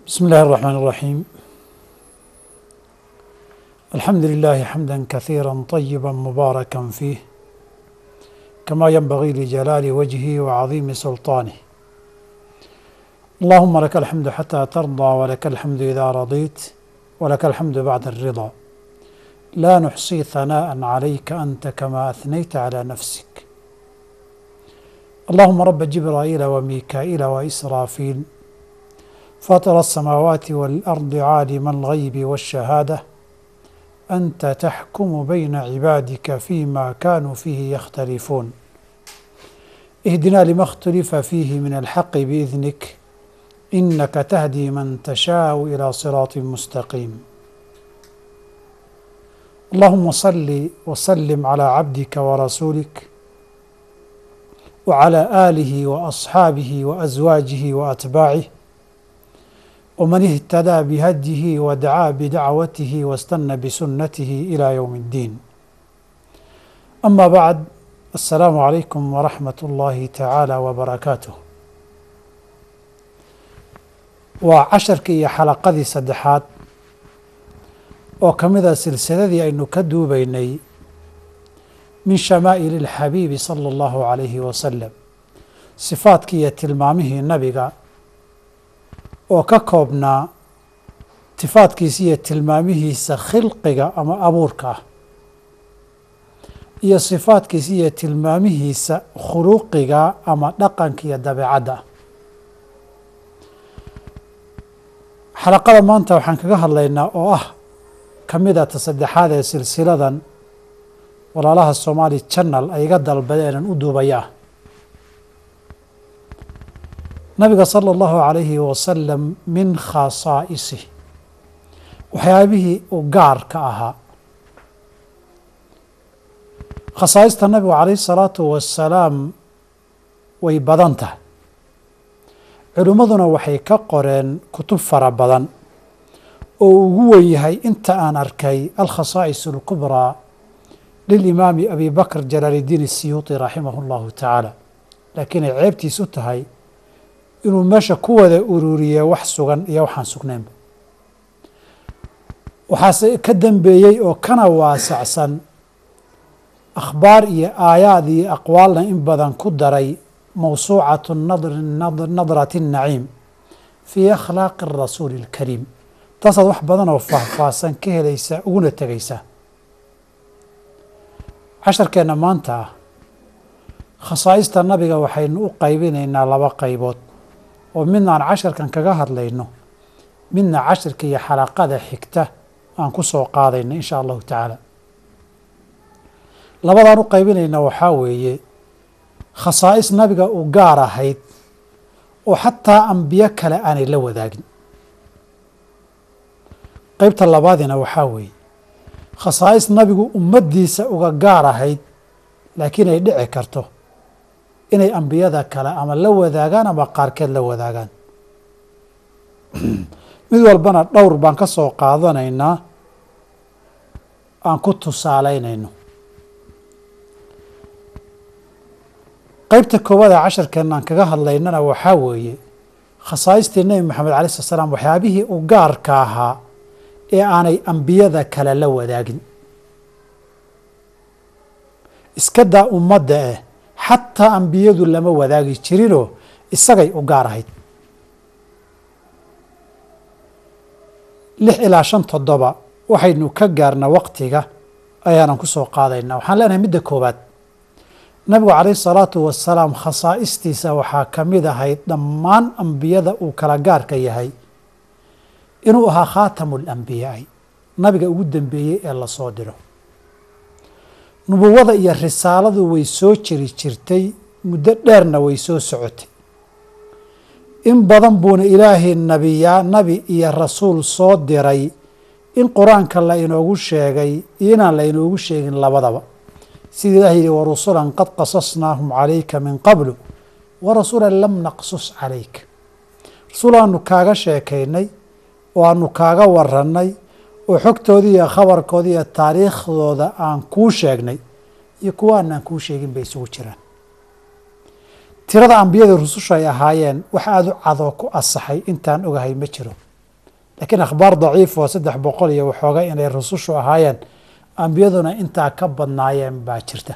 بسم الله الرحمن الرحيم الحمد لله حمدا كثيرا طيبا مباركا فيه كما ينبغي لجلال وجهه وعظيم سلطانه اللهم لك الحمد حتى ترضى ولك الحمد إذا رضيت ولك الحمد بعد الرضا لا نحصي ثناء عليك أنت كما أثنيت على نفسك اللهم رب جبرائيل وميكائيل وإسرافيل فاطر السماوات والأرض عالم الغيب والشهادة أنت تحكم بين عبادك فيما كانوا فيه يختلفون اهدنا لما اختلف فيه من الحق بإذنك إنك تهدي من تشاء إلى صراط مستقيم اللهم صل وسلم على عبدك ورسولك وعلى آله وأصحابه وأزواجه وأتباعه ومن اهتدى بهديه ودعا بدعوته واستنى بسنته إلى يوم الدين أما بعد السلام عليكم ورحمة الله تعالى وبركاته waa casharkii iyo xalaqadii saddexaad oo ka mid a silsiladii aynu ka duubaynay min shamaa'ili اlxabiibi sala allahu calayhi wasalam sifaadkii iyo tilmaamihii nabiga oo ka koobnaa sifaadkiisa iyo tilmaamihiisa khilqiga ama abuurka ah iyo sifaadkiisa iyo tilmaamihiisa khuluqiga ama dhaqanka iyo dabeecadda xalaqada maanta waxaan kaga hadlaynaa oo ah ka mid a ta saddexaad ee silsiladan walaalaha somaali channel ay iga dalbadeenan u duubaya ah nabiga sala allahu calayhi wasalam min khasaa'isih waxyaabihii u gaarka ahaa khasaa'ista nabigu calayhi salaatu wasalaam way badan tahay culimmaduna waxay ka qoreen kutub fara badan oo ugu wen yahay inta aan arkay alkhasaa'is alkubraa lilimaami abi bakr jalaaliddiin asiyuuti raximah allahu tacaala laakiin ay ceebtiis u tahay inuu meesha ku wada ururiye wax sugan iyo waxaan sugnaynba waxaase ka dambeeyey oo kana waasacsan akhbaar iyo aayaad iyo aqwaalna in badan ku daray mawsuucatu nadrati الnaciim fii akhlaaqi الrasuuli اlkariim taasaad wax badan oo faahfaahsan ka helaysa uguna tegaysa casharkeenna maanta ah khasaa'ista nabiga waxaynu u qaybinaynaa laba qaybood oo midna aan casharkan kaga hadlayno midna casharka iyo xalaqada xigta aan ku soo qaadayno in sha allahu tacaala labadaan u qaybinayna waxaa weeye khasaa'is nabiga u gaar ahayd oo xataa ambiyo kale aanay la wadaagin qeybta labaadina waxaa weeye khasaa'is nabigu ummaddiisa uga gaar ahayd laakiin ay dhici karto inay ambiyada kale ama la wadaagaan ama qaarkeed la wadaagaan mid walbana dhowr baan ka soo qaadanaynaa aan ku tusaalaynayno qeybta koowaad ee casharkeenna aan kaga hadlaynana waxaa weeye khasaa'istii nebi moxamed alai slat slam waxyaabihii u gaarka ahaa ee aanay ambiyada kale la wadaagin iska daa ummadda eh xataa ambiyadu lama wadaagi jirinoo isagay u gaar ahayd lix ilaa shan toddoba waxaynu ka gaarna waqtiga ayaanan ku soo qaadaynaa waxaan leenahay midda koowaad nabigu calayhi salaatu wasalaam khasaa'istiisa waxaa ka mid ahayd dhammaan ambiyada uu kala gaarka yahay inuu ahaa khaatamu lambiyaai nabiga ugu dambeeyey ee lasoo diro nubuwada iyo risaaladu way soo jiri jirtay muddo dheerna way soo socotay in badan buuna ilaahay nabiyaa nabi iyo rasuul soo diray in qur-aanka la inoogu sheegay iyo inaan la inoogu sheegin labadaba sida ilaah yihi warusulan qad qasasnaahum calayka min qablu warasuulan lam naqsus calayka rasuul aanu kaaga sheekaynay oo aanu kaaga warannay oo xogtoodii iyo khabarkoodii iyo taariikhdooda aan kuu sheegnay iyo kuwa aanaan kuu sheegin bay isugu jiraan tirada ambiyada rususha ay ahaayeen wax aada u cadoo ku asaxay intaan ogahay ma jiro laakiin akhbaar daciif oo saddex boqol iyo waxooga inay rusushu ahaayeen ambiyaduna intaa ka badnaayeen baa jirta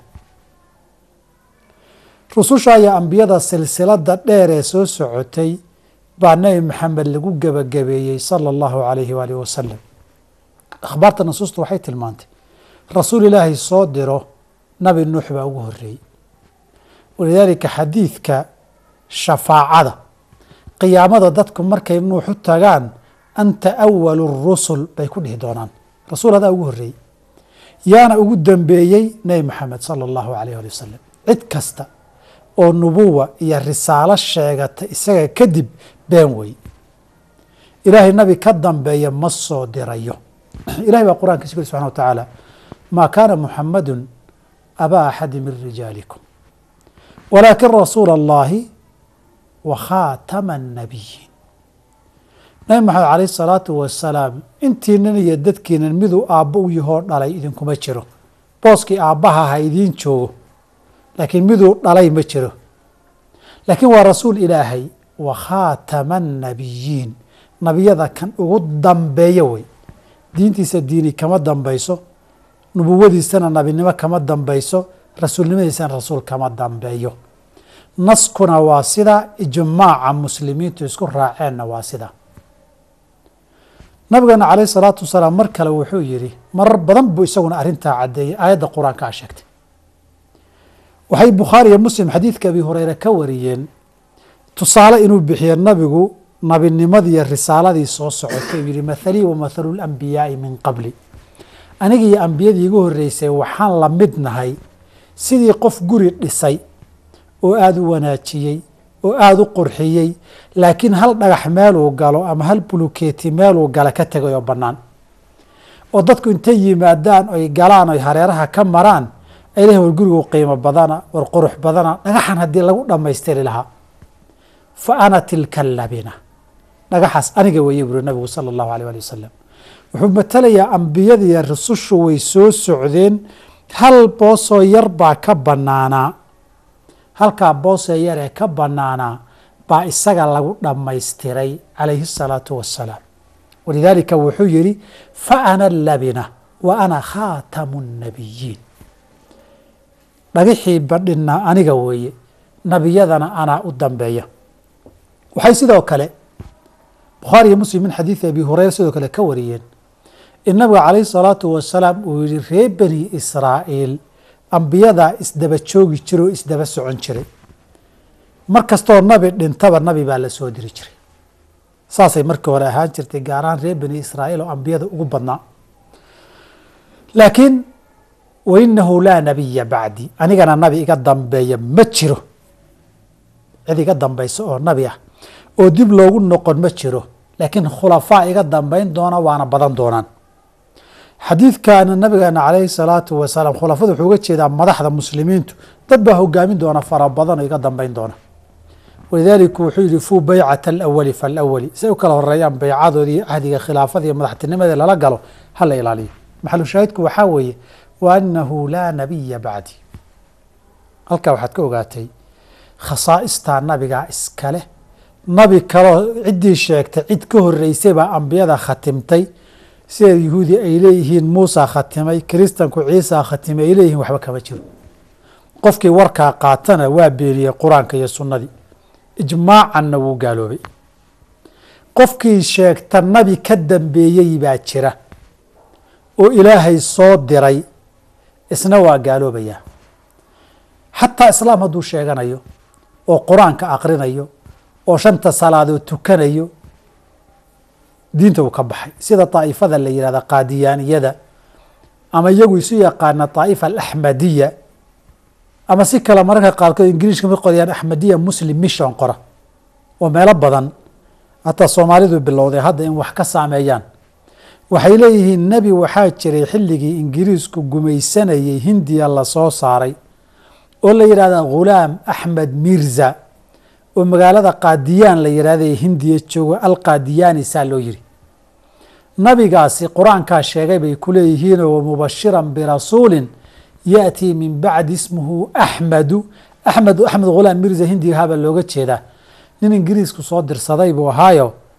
rususha iyo ambiyada silsilada dheer ee soo socotay baa nebi maxamed lagu gebagabeeyey sala allahu calayhi waalihi wasalam akhbaarta nusuustu waxay tilmaantay rasuul ilaahay soo diro nabi nuux baa ugu horeeyey walidaalika xadiidka shafaacada qiyaamada dadku markay nuux u tagaan anta awalu rusul bay ku dhihi doonaan rasuul adaa ugu horeeyey yaana ugu dambeeyey nebi maxamed sala allahu alayh ali wasalam cid kasta oo nubuwa iyo risaalo sheegata isaga kadib been wey ilaahay nabi ka dambeeya ma soo dirayo ilahay baa qur'ankiisa ku yiri subxana wa tacaala maa kaana muxamadun abaa axadi min rijaalikum walaakin rasuula allahi wa khaatama annabiyiin nabi maxamed calayh salaatu wasalaam intiinan iyo dadkiinan miduu aabbo u yahoo dhalay idinkuma jiro booskii aabbaha ha idiin joogo laakiin miduu dhalay ma jiro laakiin waa rasuul ilaahay wa khaatama annabiyiin nabiyada kan ugu dambeeya wey diintiisa diini kama dambayso nubuwadiisana nabinimo kama dambayso rasuulnimadiisana rasuul kama dambeeyo naskuna waa sida ijmaaca muslimiintu isku raaceenna waa sida nabigeena calayh salaatu wasalaam mar kale wuxuu yidhi marar badan buu isaguna arrintaa caddeeyey aayadda qur-aanka a sheegtay waxay bukhaari iyo muslim xadiidka abi hureyre ka wariyeen tusaale inuu bixiyo nabigu nabinimadii iyo risaaladii soo socotay uu yihi mathalii wa mathalu lambiyaai min qabli aniga iyo ambiyadii igu horreysay waxaan la mid nahay sidii qof guri dhisay oo aada u wanaajiyey oo aada u qurxiyey laakiin hal dhagax meeluu galo ama hal bulukeeti meeluu gala ka tegay oo bannaan oo dadku intay yimaadaan oy galaan oy hareeraha ka maraan ay lehin war gurigu qiimo badana war qurux badana dhagaxan haddii lagu dhammaystiri lahaa fa ana tilka labina dhagaxaas aniga weeye buri nabigu sala allahu alay ali wasalam wuxuu matalayaa ambiyadiiyo rusushu way soo socdeen hal boosoo yar baa ka bannaanaa halkaa boosoo yar ee ka bannaanaa baa isaga lagu dhammaystiray calayhi الsalaatu wassalaam walidaalika wuxuu yihi fa ana labina wa ana khaatamu الnabiyiin dhagixii badhina aniga weeye nabiyadana anaa u dambeeya waxay sidoo kale bukhaari iyo muslim min xadiidi abi hureyra sidoo kale ka wariyeen in nabiga calayhi salaatu wasalaam uu yihi reer bani israa'iil ambiyadaa isdaba joogi jira oo isdaba socon jiray mar kastoo nabi dhintaba nabi baa la soo diri jiray saasay markii hore ahaan jirtay gaar ahaan reer bani israa'iil oo ambiyada ugu badnaa laakiin wainahu laa nabiya bacdi anigana nabi iga dambeeya ma jiro cid iga dambaysa oo nabi ah oo dib loogu noqon ma jiro laakiin khulafaa iga dambayn doona waana badan doonaan xadiidkana nabigeena calayhi salaatu wasalaam khulafada wuxuu uga jeedaa madaxda muslimiintu dad baa hogaamin doona fara badan oo iga dambayn doona walidaalika wuxuu yihi fuu baycata alawali falawali say u kala horeeyaan baycadoodii ahdiga khilaafada iyo madaxtinimada lala galo hala ilaaliyo maxalu shaahidku waxaa weeye wa anahu laa nabiya bacdi halkaa waxaad ka ogaatay khasaa'istaa nabigaa iskaleh nabi kaleo ciddii sheegtay cid ka horeysay baa ambiyada khatimtay sida yuhuudi ay leeyihiin muusa khatimay kiristanku ciisa khatimay ay leeyihiin waxba kama jiro qofkii warkaa qaatana waa beeniyey qur-aanka iyo sunnadii ijmaacanna wuu gaaloobay qofkii sheegta nabi ka dambeeyey baa jira oo ilaahay soo diray isna waa gaaloobayaa xataa islaam hadduu sheeganayo oo qur-aanka aqrinayo oo shanta salaadood tukanayo diinta uu ka baxay sida daa'ifada la yihahda qaadiyaaniyada ama iyagu isu yaqaana daa'ifa alaxmadiya ama si kale mararka qaarkood ingiriishka ma qorayaan axmadiya muslim mission qora oo meelo badan hataa soomaalidu bilowday hadda in wax ka saameeyaan waxay leeyihiin nebi waxaa jiray xilligii ingiriisku gumaysanayay hindiya lasoo saaray oo la yidhahda ghulaam axmed mirza oo magaalada qaadiyaan la yidhahday hindiya joogo alqaadiyaani saa loo yiri nabigaasi qur-aankaa sheegay bay ku leeyihiinoo wamubashiran birasuulin yaأtii min bacdi ismuhu axmedu axmed axmed ghulaam mirza hindiga habaa looga jeedaa nin ingiriisku soo dirsaday buu ahaayo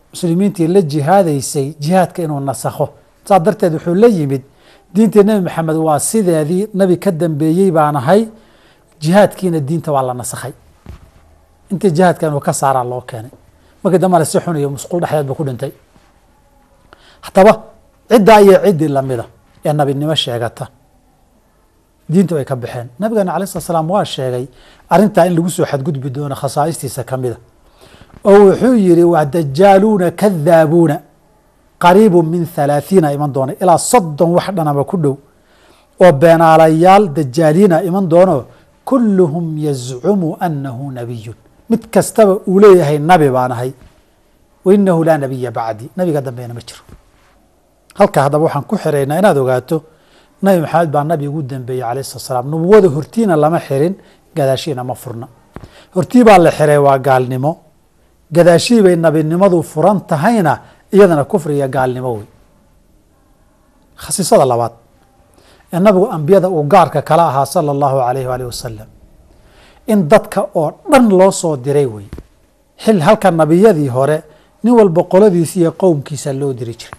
muslimiintii la jihaadaysay jihaadka inuu nasakho saas darteed wuxuu la yimid diintii nebi maxamed waa sideedii nabi ka dambeeyey baan ahay jihaadkiina diinta waa la nasakhay intii jihaadka inuu ka saaraa loo keenay markii dambana si xun iyo musqul dhexdeed buu ku dhintay haddaba ciddaa iyo ciddii lamida ee nabinimo sheegata diinta way ka baxeen nabigeena alai slat slaam waa sheegay arrintaa in lagu soo xadgudbi doono khasaa'istiisa ka mida oo wuxuu yihi waa dajaaluuna kadaabuuna qariibu min halaathiina iman doona ilaa soddon wax dhanaba ku dhow oo beenaalayaal dajaaliina iman doono kulluhum yazcumu annahu nabiyun mid kastaba uu leeyahay nabi baan ahay wainahu laa nabiya bacdi nabiga dambeena ma jiro halka haddaba waxaan ku xiraynaa inaad ogaato nabi maxamed baa nabi ugu dambeeyey alayh slat slaam nubuwada hortiina lama xirin gadaashiina ma furna hortii baa la xiray waa gaalnimo gadaashii bay nabinimadu furan tahayna iyadana kufri iyo gaalnimo wey khasiisada labaad ee nabigu ambiyada uu gaarka kala ahaa sala allahu alayh waalih wasalam in dadka oo dhan loo soo diray wey xil halka nabiyadii hore nin walba qoladiisa iyo qowmkiisa loo diri jiray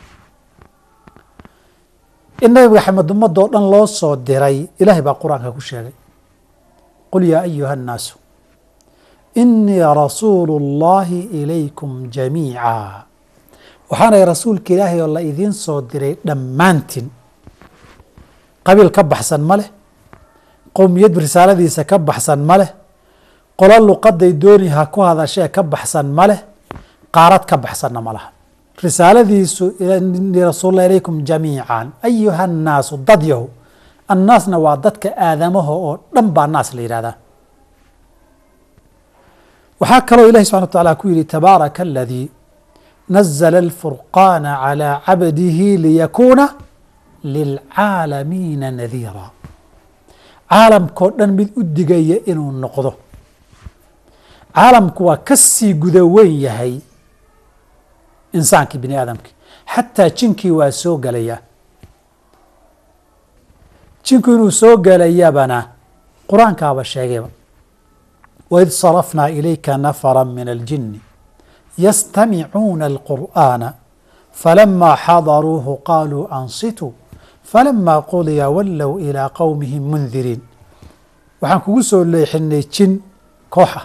in nabi maxamed ummadoo dhan loo soo diray ilaahay baa qur-aanka ku sheegay qul yaa ayuha annaasu inii rasuulu اllahi ilaykum jamiica waxaanay rasuulka ilaahay oo la idiin soo diray dhammaantiin qabiil ka baxsan ma leh qowmiyad risaaladiisa ka baxsan ma leh qolo luqaday dooni ha ku hadashee ka baxsan ma leh qaarad ka baxsanna ma laha risaaladiisu rasuul ilaykum jamiican ayuha annaasu dad yahu annaasna waa dadka aadamaha oo dhan baa naas la yihahdaa waxaa kaloo ilahi subxana wa taala ku yihi tabaaraka aladii nazla alfurqaana calى cabdihi liyakuuna lilcaalamiina nadiira caalamkao dhan mid u digaya inuu noqdo caalamku waa ka sii guda weyn yahay insaankii bini aadamkii xataa jinkii waa soo gelayaa jinku inuu soo gelayabana qur-aankaaba sheegayba waid sarafnaa ilayka nafara min aljini yastamicuuna alqur'aana falamaa xadaruuhu qaaluu ansituu falamaa qudiya wallow ilaa qowmihim mundiriin waxaan kugu soo leexinay jin kooxa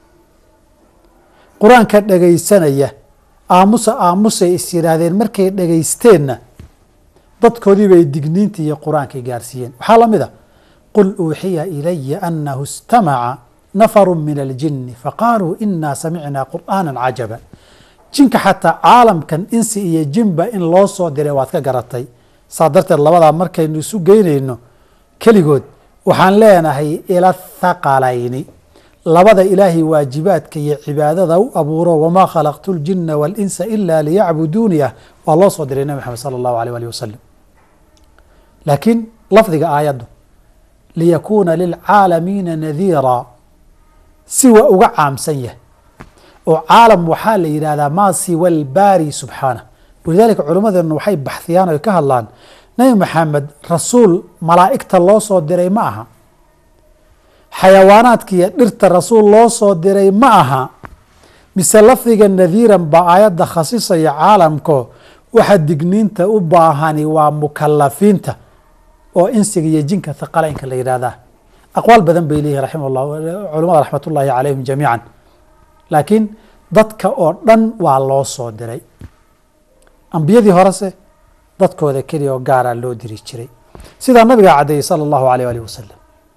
qur-aanka dhegaysanaya aamusa aamusay is yidhaahdeen markay dhegaysteenna dadkoodii bay digniinta iyo qur-aankay gaarsiiyeen waxaa la mid a qul uuxiya ilaya anahu istamaca nafaru min aljini faqaaluu inaa samicnaa qur'aana cajaba jinka xataa caalamkan insi iyo jinba in loo soo diray waad ka garatay saa darteed labadaa markaynu isu geynayno keligood waxaan leenahay ila thaqalayni labada ilaahay waajibaadka iyo cibaadada u abuuro wamaa khalaqtu ljina waاlinsa ila liyacbuduuni ah waa loo soo diray nebi maxamed sala allahu alيh alih wasalam laakiin lafdiga aayaddu liyakuuna lilcaalamiina nadiira si waa uga caamsan yahay oo caalam waxaa la yidhahdaa maa siwa albaari subxaanah walidaalika culimmadeenu waxay baxhiyaan oy ka hadlaan nebi maxamed rasuul malaa'igta loo soo diray ma aha xayawaanaadka iyo dhirta rasuul loo soo diray ma aha mise lafdiga nadiiran baa aayadda khasisaya caalamko waxa digniinta u baahani waa mukalafiinta oo insiga iyo jinka thaqalaynka la yidhahdaa aqwaal badan bay leeyihin raxima llah culamada raxmat ullaahi calayhim jamiican laakiin dadka oo dhan waa loo soo diray ambiyadii horese dadkooda keliya oo gaaraa loo diri jiray sidaa nabigaa caddeeyey sala allahu alayh alih wasalam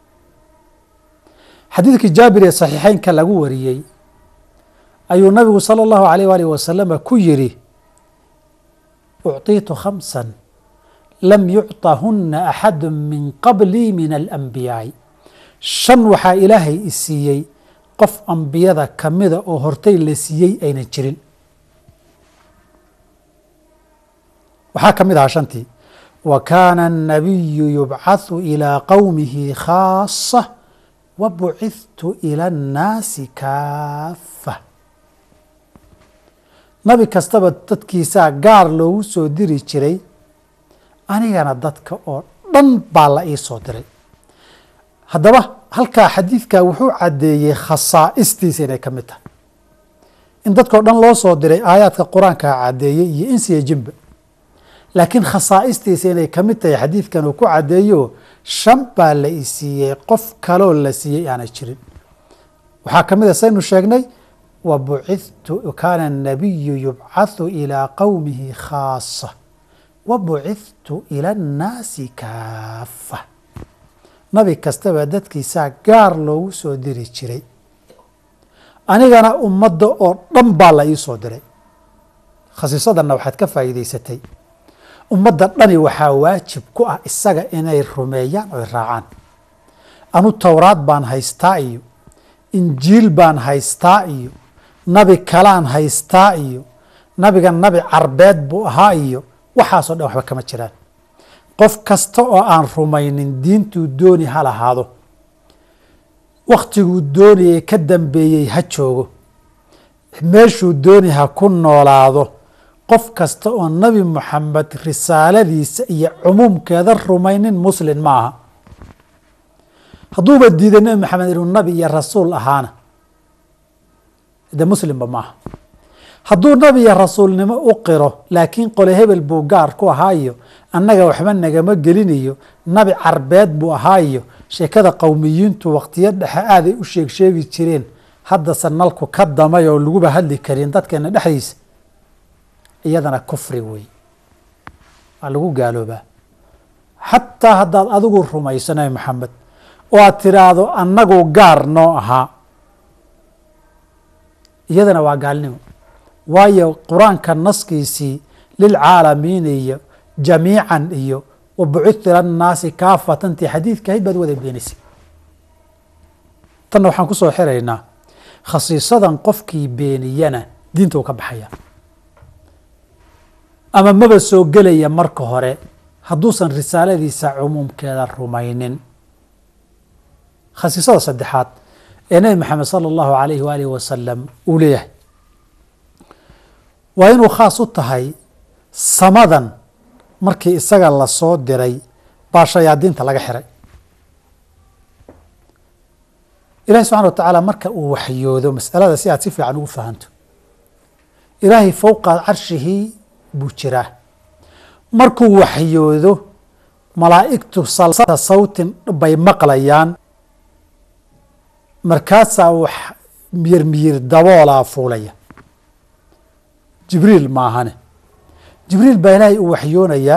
xadiidkii jaabir ee saxiixeynka lagu wariyey ayuu nabigu salى اllahu alayh alih wasalama ku yidhi ucطiitu khamsa lam yucطahuna axadu min qablii min alanbiyaa'i shan waxaa ilaahay i siiyey qof ambiyada kamida oo hortay la siiyey aynan jirin waxaa ka mid ahaa shantii wa kaana الnabiyu yubcaثu ilىa qowmihi khaasa wa bucithtu ilى الnaasi kaafa nabi kastaba dadkiisaa gaar loogu soo diri jiray anigana dadka oo dhan baa la ii soo diray haddaba halkaa xadiidkaa wuxuu caddeeyey khasaa'istiisa inay ka mid tahay in dadkao dhan loo soo diray aayaadka qur-aanka caddeeyey iyo insiya jinba laakiin khasaa'istiisa inay ka mid tahay xadiidkan uu ku caddeeyo shan baa la i siiyey qof kaloo la siiyey aanay jirin waxaa ka mid a saynu sheegnay wa bucithtu kaana الnabiyu yubcathu ilىa qowmihi khaasa wa bucithtu ilى اnnaasi kaafa nabi kastaba dadkiisaa gaar loogu soo diri jiray anigana ummadda oo dhan baa la ii soo diray khasiisadanna waxaad ka faa'iidaysatay ummadda dhani waxaa waajib ku ah isaga inay rumeeyaan oy raacaan anu towraad baan haystaa iyo injiil baan haystaa iyo nabi kalaan haystaa iyo nabiga nabi carbeed buu ahaa iyo waxaasoo dhan waxba kama jiraan qof kasta oo aan rumaynin diintuu dooni ha lahaado wakhtiguu doonayay ka dambeeyey ha joogo meeshuu dooni ha ku noolaado qof kasta oo nabi moxamed risaaladiisa iyo cumuumkeeda rumaynin muslin ma aha hadduuba diiday nebi maxamed inuu nabi iyo rasuul ahaana de muslimba ma aha hadduu nabi iyo rasuulnimo u qiro laakiin qole hebel buu gaar ku ahaayo annaga waxba nagama gelinayo nabi carbeed buu ahaayo sheekada qowmiyiintu waqtiyo dhexe aaday u sheeg sheegi jireen haddase nalku ka damay oo laguba hadli karin dadkeena dhexdiisa iyadana kufri wey waa lagu gaaloobaa xataa haddaad adigu rumayso nabi maxamed oo aad tiraahdo annagu gaar noo ahaa iyadana waa gaalnimo waayo qur-aanka naskiisii lilcaalamiin iyo jamiican iyo wa bucithu ila nnaasi kaafatantii xadiidka ahayd baad wada beenaysay tanna waxaan ku soo xiraynaa khasiisadan qofkii beeniyana diinta uu ka baxaya ama maba soo gelaya marka hore hadduusan risaaladiisa cumuumkeeda rumaynin khasiisada saddexaad ee nebi maxamed sala allahu alayhi waalihi wasalam uu leeyahay waa inuu khaas u tahay samadan markii isaga lasoo diray baa shayaadiinta laga xiray ilahi subxana wa tacaala marka uu waxyoodo masalada si aad si fiican ugu fahanto ilaahay fowqa carshihi buu jiraa markuu waxyoodo malaa'igtu salsata sawtin bay maqlayaan markaasaa wax miyir miyir daboolaa fuulaya jibriil maahane jibriil baa ilaahay uu waxyoonayaa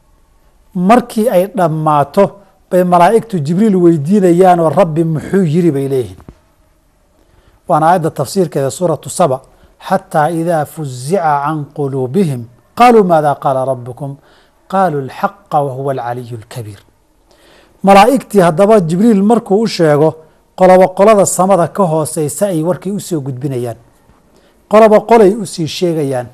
markii ay dhammaato bay malaa'igtu jibriil weydiinayaan oo rabbi muxuu yiri bay leeyihiin waana aayadda tafsiirkeeda suuratu saba xataa idaa fuzica can quluubihim qaluu maada qaala rabukum qaaluu alxaqa wahuwa alcaliyu اlkabiir malaa'igtii haddaba jibriil markuu u sheego qolobo qolada samada ka hooseysa ay warkii usoo gudbinayaan qolobo qolay usii sheegayaan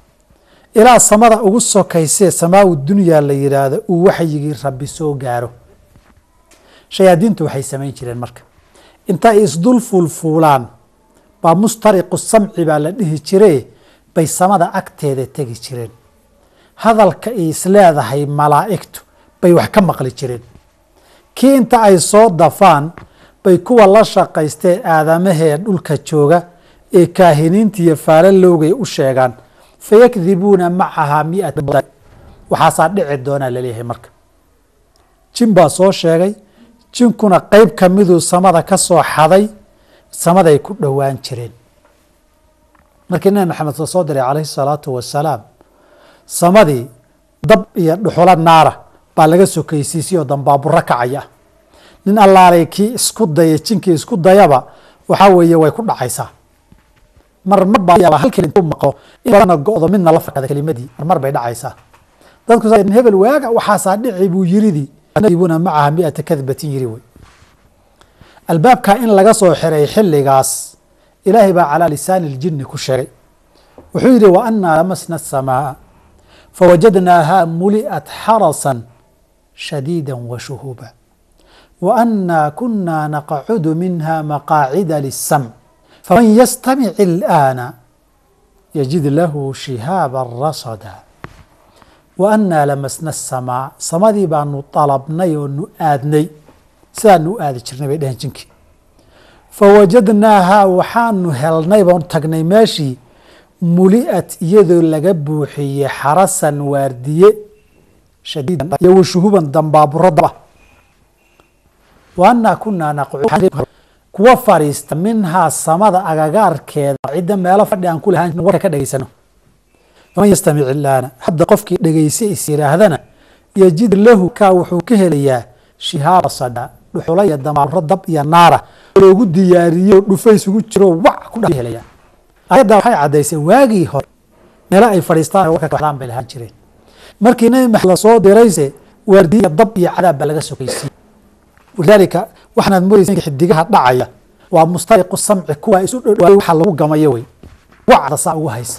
ilaa samada ugu sokaysee samaau dunyaa la yidhaahdo uu waxyigii rabbi soo gaaro shayaadiintu waxay samayn jireen marka inta ay isdul fuulfuulaan baa mustariqu samci baa la dhihi jire bay samada agteeda tegi jireen hadalka ay isleedahay malaa'igtu bay wax ka maqli jireen kii inta ay soo dafaan bay kuwa la shaqaystee aadamahee dhulka jooga ee kaahiniinta iyo faalalowgay u sheegaan fayakdibuuna macahaa miata waxaasaa dhici doonaa laleeyahay marka jin baa soo sheegay jinkuna qeyb ka miduu samada ka soo xaday samaday ku dhowaan jireen markii nabi maxamed la soo diray calayhi salaatu wasalaam samadii dab iyo dhuxulo naara baa laga sokaysiisay oo dambaaburo kacaya nin allaalay kii isku daya jinkii isku dayaba waxaa weeye way ku dhacaysaa marmar baa halkii intuu maqo in badana go-do midna la fakada kelimadii marmar bay dhacaysaa dadku hebel waaga waxaasaa dhici buu yiridii buna macaha miata kadbatin yiri wey albaabkaa in laga soo xiray xilligaas ilaahay baa calaa lisaani اljini ku sheegay wuxuu yidhi wa anaa lamasna الsamaaa fawajadnaaha muli'at xarasan shadiida wa shuhuba wa anaa kunaa naqcudu minha maqaacida liلsamc faman yastamic اlآana yajid lahu shihaaba rasada wa anaa lamasna الsamaa samadii baanu dalabnay oo nu aadnay sidaanu u aadi jirnay bay dheheen jinkii fawajadnaahaa waxaanu helnay baan tagnay meeshii muli'at iyadoo laga buuxiyey xarasan waardiye shadiidan iyo washuhuban dambaaburo daba wa annaa kunaa naqcuud kuwa fadhiista minhaa samada agagaarkeeda cidda meelo fadhi aan ku lahaan warka ka dhegaysano faman yastamic ilaana hadda qofkii dhegaysa is yidhaahdana yajid lahu kaa wuxuu ka helayaa shihaaba sadha dhuxula iyo dambaaburo dab iyo naara loogu diyaariyo dhufays ugu jiro wac ku dh helaya ayadda waxay caddaysay waagii hore meelo ay fadhiistaan warka kaxdaan bay lahaan jireen markii nabi maxamed lasoo dirayse waardiya dab iyo cadaab baa laga sokaysiiyey walidaalika waxaanaad moodaysa xidigaha dhacaya waa mustariqu samci kuwa isu dhodhaway waxa lagu gamayo wey wacda saa ugu haysa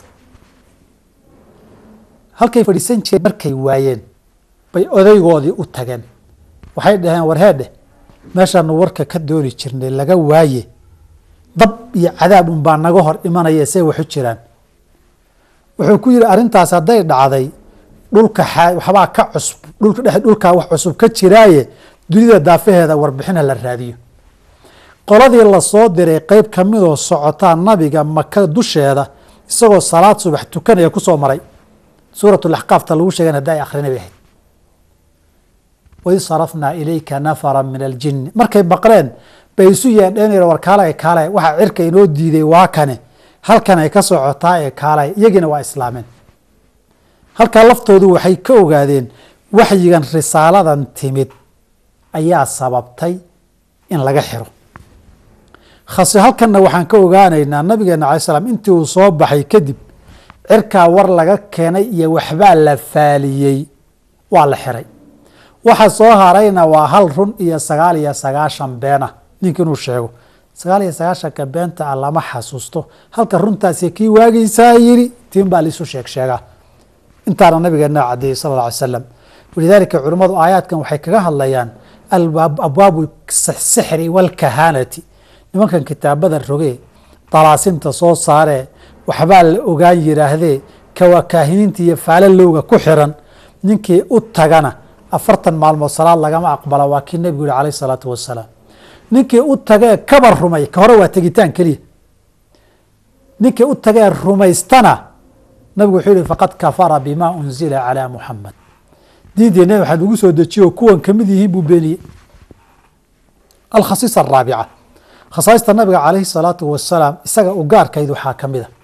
halkay fadhiisan jireen markay waayeen bay odaygoodii u tageen waxay dhaheen warheedheh meeshaanu warka ka dooni jirnay laga waaye dab iyo cadaab un baa naga hor imanaya say waxu jiraan wuxuu ku yihi arrintaas hadday dhacday dhulka waxbaa ka cusub dhulka dhex dhulkaa wax cusub ka jiraaye dunida daafaheeda warbixin ha la raadiyo qoladii lasoo diray qeyb ka midoo socotaa nabiga maka dusheeda isagoo salaad subax tukanaya kusoo maray suurat laxqaafta lagu sheegan haddi ay akhrina bay ahayd waid sarafnaa ilayka nafara min aljini markay maqleen bay isu yeedheen war kaala e kaala waxa cirka inoo diiday waa kane halkan ay ka socotaa ee kaalay iyagiina waa islaameen halkaa laftoodu waxay ka ogaadeen waxyigan risaaladan timid ayaa sababtay in laga xiro khase halkanna waxaan ka ogaanaynaa nabigeena alay slam intii uu soo baxay kadib cirkaa war laga keenay iyo waxbaa la faaliyey waa la xiray waxa soo harayna waa hal run iyo sagaal iyo sagaashan beena ninka inuu sheego sagaal iyo sagaashanka beenta ah lama xasuusto halka runtaasi kii waageysaa yiri tiin baa laisu sheeg sheegaa intaana nabigeena cadeeyey sal alla alay slam walidaalika culimmadu aayaadkan waxay kaga hadlayaan abwaabu sixri walkahaanati nimankan kitaabada rogee dalaasimta soo saaree waxbaa la ogaan yidhaahdee kawaakaahiniinta iyo faalalowga ku xiran ninkii u tagana afartan maalmood salaad lagama aqbala waa kii nebigu yihi alayh isalaatu wasalaam ninkii u tagee kaba rumay ka hore waa tegitaan keliya ninkii u tagee rumaystana nabigu wuxuu yihi faqad kafara bima unzila calaa muxamed diintii nebi maxamed ugu soo dejiyo kuwan kamid yihiin buu beeniyey alkhasiisa araabica khasaaista nabiga calayhi salaatu wasalaam isaga u gaarkayd waxaa ka mid a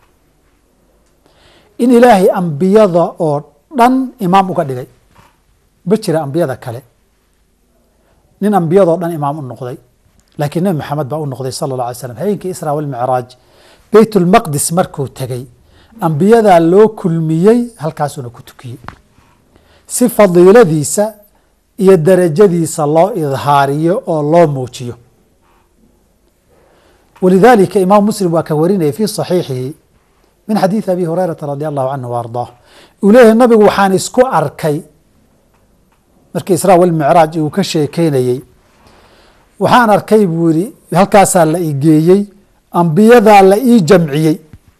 in ilaahay ambiyada oo dhan imaam uga dhigay ma jira ambiyada kale nin ambiyadoo dhan imaam u noqday laakiin nebi maxamed baa u noqday sala اllah alay slam habeenkii isra walmicraaj beyt ulmaqdis markuu tegey ambiyadaa loo kulmiyey halkaasuuna ku tukiyey si fadiiladiisa iyo darajadiisa loo idhaariyo oo loo muujiyo walidaalika imaam muslim waa ka warinayay fii saxiixihi min xadiidi abi hurayrata radi allahu canhu wa ardaah uu leeyahay nabigu waxaan isku arkay markii israa walmicraaj uu ka sheekeynayey waxaan arkay buu yihi halkaasaa la i geeyey ambiyadaa la ii jamciyey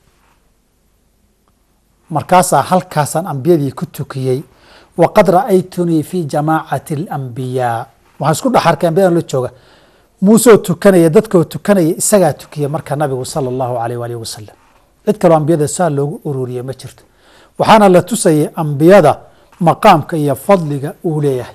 markaasaa halkaasaan ambiyadii ku tukiyey waqad ra'aytunii fi jamaacati alambiyaa waxaan isku dhex arkay ambiyadan la jooga muusoo tukanaya dadkoo tukanaya isagaa tukiya marka nabigu sala allahu alayh waalih wasalam cid kaloo ambiyada saa loogu ururiye ma jirto waxaana la tusayay ambiyada maqaamka iyo fadliga uu leeyahay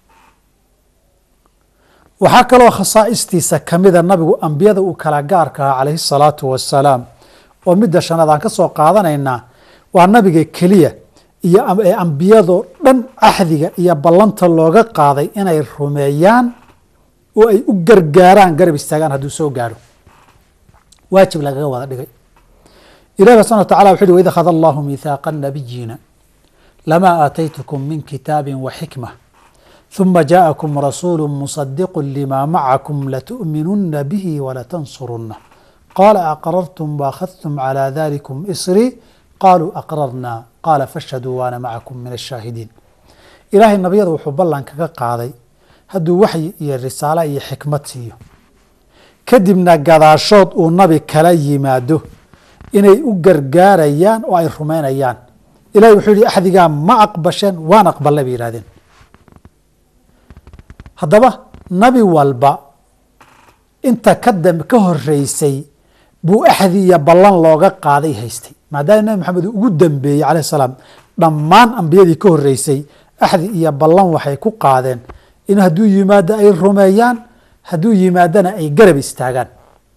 waxaa kaloo khasaa'istiisa kamida nabigu ambiyada uu kala gaarka ahaa calayhi salaatu wasalaam oo midda shanaad aan ka soo qaadanaynaa waa nabiga keliya iyo ee ambiyadoo dhan axdiga iyo ballanta looga qaaday inay rumeeyaan oo ay u gargaaraan garab istaagaan hadduu soo gaaro waajib lagaga wada dhigay ilahi ba subana wa tacala wuxu uhi waid akhada allahu mihaaqa nabiyiina lamaa aataytukum min kitaabi wa xikma ثuma jaءakum rasuulu muصadiqu lima macakum latu'minuna bihi walatansuruna qala aqrartum waakhadtum calى dalikum isrii qaluu aqrarna qaala fashhaduu waana macakum min ashaahidiin ilaahay nabiyada wuxuu ballan kaga qaaday hadduu waxyi iyo risaalo iyo xikmad siiyo kadibna gadaashood uu nabi kala yimaado inay u gargaarayaan oo ay rumaynayaan ilahay wuxuu yihi axdigaa ma aqbasheen waan aqbalay bay yihahdeen haddaba nabi walba inta ka dam ka horeysay buu axdi iyo ballan looga qaaday haystay maadaama nabi maxamed uu ugu dambeeyey calayh salaam dhammaan ambiyadii ka horeysay axdi iyo ballan waxay ku qaadeen in hadduu yimaado ay rumeeyaan hadduu yimaadana ay garab istaagaan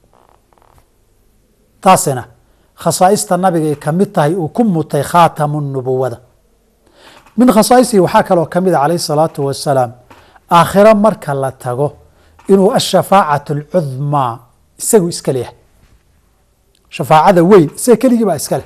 taasina khasaaista nabigay ka mid tahay uu ku mutay khaatamu nubuwada min khasaaisihi waxaa kaloo ka mid a calayh salaatu wasalaam aakhiro marka la tago inuu ashafaacat alcudmaa isagu iska leeyahay shafaacada weyn isaga keligii baa iska leh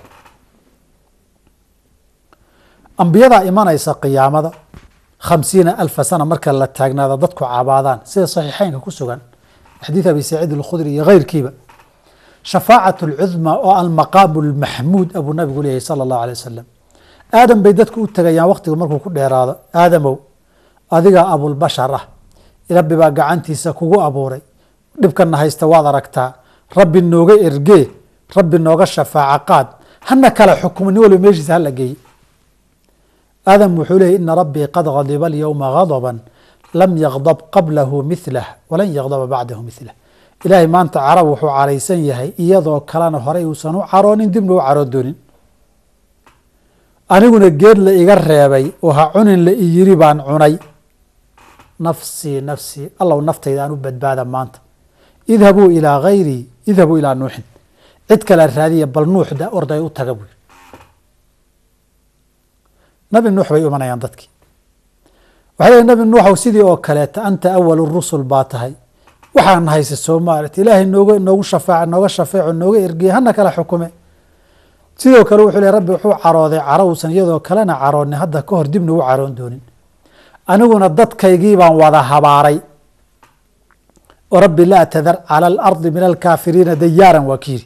ambiyadaa imanaysa qiyaamada khamsiina alfa sana marka la taagnaada dadku cabaadaan sida saxiixeynka ku sugan xadiid abi saciid alkhudri iyo keyrkiiba shafaacat alcudmaa oo almaqaamu almaxmuud abuu nabigu leeyahay sala allahu alay wasalam aadam bay dadku u tegayaan wakhtigu markuu ku dheeraado aadamow adigaa abulbashar ah rabbi baa gacantiisa kugu abuuray dhibkana haysta waad aragtaa rabbi nooga ergee rabbi nooga shafaaco qaad hana kala xukumo nin walba meeshiisa hala geeye aadam wuxuu leeyay ina rabbii qad gadiba alyowma gadba lam yagdab qablahu milah walan yagdaba bacdahu milah ilaahay maanta carab wuxuu caraysan yahay iyadoo kalena horey uusan u caroonin dibna u caroon doonin aniguna geed la iga reebay oo ha cunin la i yiri baan cunay nafsii nafsii allow naftayda aan u badbaada maanta idhabuu ilaa hayrii idhabuu ilaa nuuxin cid kale raadiya bal nuuxda orday u taga buu nabi nuux bay imanayaan dadkii waxay leeyiin nabi nuuxow sidii oo kaleeta anta awalu rusul baa tahay waxaan haysa soomaalit ilaahay nooga noogu shafaaca nooga shafeeco nooga ergeye hana kala xukume sidoo kale wuxuu le rabbi wuxuu carooday caro uusan iyadoo kalena caroonin hadda ka hor dibna u caroon doonin aniguna dadkaygii baan wada habaaray oo rabbi laa tadar cala alardi min alkaafiriina dayaaran waa kiyiri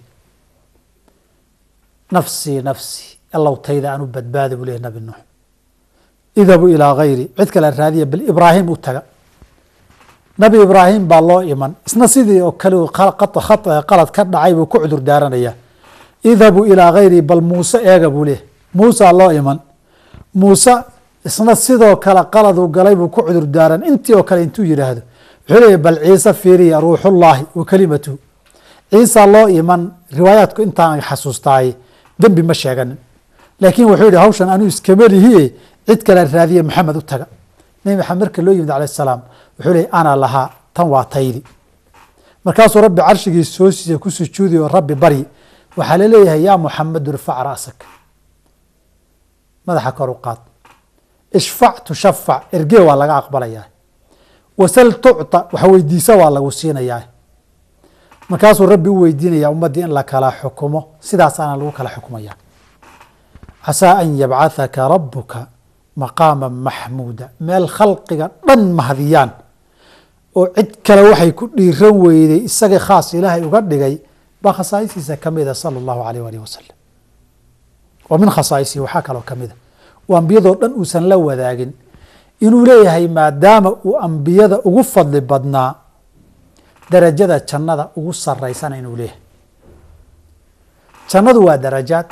nafsii nafsii allow tayda aan u badbaada buu leeyahy nabi nuux idhabuu ilaa hayri cid kale raadiya bal ibraahim u taga nabi ibraahim baa loo iman isna sidii oo kale qalad ka dhacay buu ku cudur daaranayaa idhabuu ilaa hayri bal muuse eega buu leeyahy muusaa loo iman muuse isna sidoo kale qaladuu galay buu ku cudur daaran intii oo kale intuu yidhaahdo wuxuu leeyahy bal ciise fiiriya ruuxullaahi wa kelimatuhu ciisa loo iman riwaayaadku intaan xasuustaaye dembi ma sheeganin laakiin wuxuu yihi hawshan anuu iskama lihiye cid kale raadiye maxamed u taga nebi maxamed marka loo yimid alayh salaam wuxuu leeyay ana lahaa tan waa taydi markaasuu rabbi carshigii soo siiyey ku sujuudi oo rabbi baryi waxaa laleeyahay yaa muxamedu irfac ra'sak madaxa kor u qaad ishfac tushafac ergee waa laga aqbalayaa wasal tucta wax weydiisa waa lagu siinayaa markaasuu rabbi u weydiinaya ummaddii in la kala xukumo sidaasaana lagu kala xukumaya casaa an yabcathaka rabuka maqaama maxmuuda meel khalqiga dhan mahadiyaan oo cid kale waxay ku dhiiran weyday isagii khaas ilaahay uga dhigay baa khasaaisiisa kamida sala allahu alayh alih wasalam oo min khasaaisihi waxaa kaloo kamida oo ambiyadoo dhan uusan la wadaagin inuu leeyahay maadaama uu ambiyada ugu fadli badnaa darajada jannada ugu saraysana inuu leeyahay jannadu waa darajaad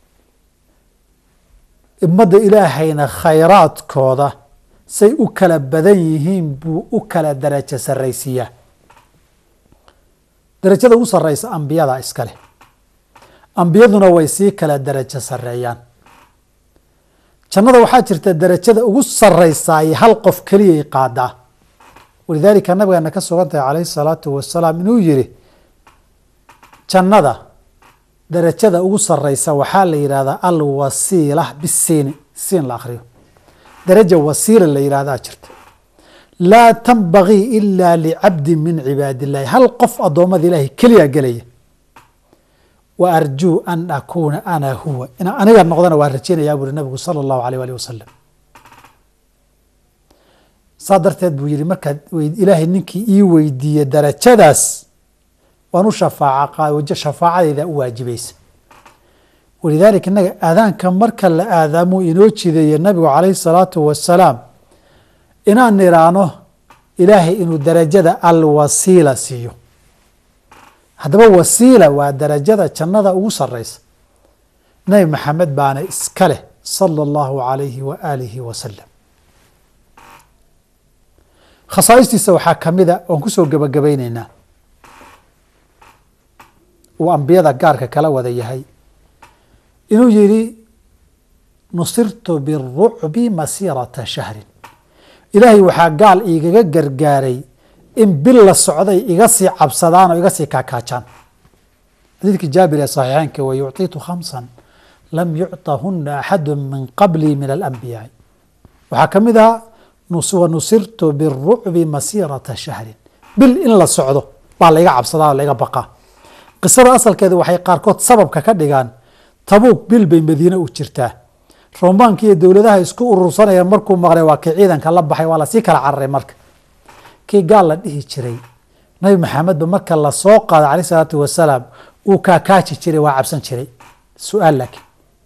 ummadda ilaahayna khayraadkooda say u kala badan yihiin buu u kala darajo saraysiiyaa darajada ugu sareysa ambiyada iska leh ambiyaduna way sii kala darajo sareeyaan jannada waxaa jirta darajada ugu sareysaay hal qof keliyay qaadaa walidaalika nabigeena ka sugan tahay calayhi salaatu wasalaam inuu yiri jannada darajada ugu sareysa waxaa la yidhahdaa alwasiila bisiini siin la akriyo daraja wasiila la yidhahdaa jirta laa tanbagii ila licabdi min cibaadi illahi hal qof addoommada ilaahay keliya gelaya wa arjuu an akuuna ana huwa inaan aniga noqdana waa rajeynayaa buuri nabigu sala allahu alayh alih wasalam saa darteed buu yihi markaad ilaahay ninkii ii weydiiye darajadaas waan u shafaaca shafaacadeyda u waajibaysa walidaalika innaga aadaanka marka la aadaamuu inoo jideeye nabigu calayhi salaatu wasalaam inaan niraano ilaahay inuu darajada alwasiila siiyo haddaba wasiila waa darajada jannada ugu sareysa nabi maxamed baana iska leh sala allahu alayhi wa aalihi wasalam khasaa'istiisa waxaa kamida oon kusoo gebagabayneynaa uu ambiyada gaarka kala wada yahay inuu yidhi nusirtu birucbi masiirata shahrin ilaahay waxaa gaal igaga gargaaray in bil la socday iga sii cabsadaan oo iga sii kaakaajaan xadiidkii jaabir ee saxiixeynka wa yucطitu khamsan lam yucطahuna axadu min qablii min alambiyaai waxaa ka mid ah wanusirtu birucbi masiirata shahrin bil in la socdo baa laiga cabsadaa oo laiga baqaa qisada asalkeeda waxay qaarkood sababka ka dhigaan tabuuk bil bay madiine u jirtaa romaanka iyo dowladaha isku urursanaya markuu maqlay waa kii ciidanka la baxay waa lasii kala cararay marka kii gaal la dhihi jiray nabi maxamedba marka lasoo qaado caleyh isalaatu wasalaam uu kaakaaji jiray waa cabsan jiray su-aal laakiin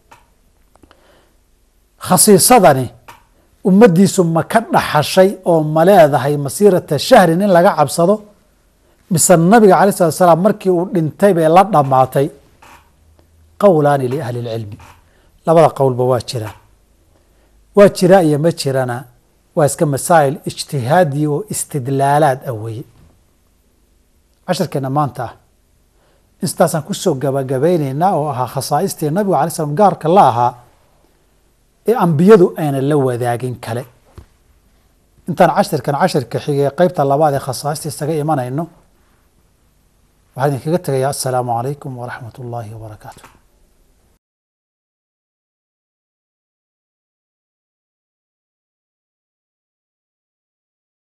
khasiisadani ummaddiisu ma ka dhaxashay oo ma leedahay masiirata shahrin in laga cabsado mise nabiga calay salatu salaam markii uu dhintay bay la dhammaatay qowlaani liahli lcilmi labada qowlba waa jiraan waa jiraa iyo ma jirana waa iska masaa'il ijtihaadiya oo istidlaalaad ah weye casharkeena maanta ah intaasaan kusoo gabagabayneynaa oo ahaa khasaaistii nabigu alay slam gaarka la ahaa ee ambiyadu ayna la wadaagin kale intaan cashirkan cashirka xigay qeybta labaad ee khasaaista isaga imanayno waxaan idinkaga tegayaa assalaamu calaykum waraxmat ullaahi wabarakaatu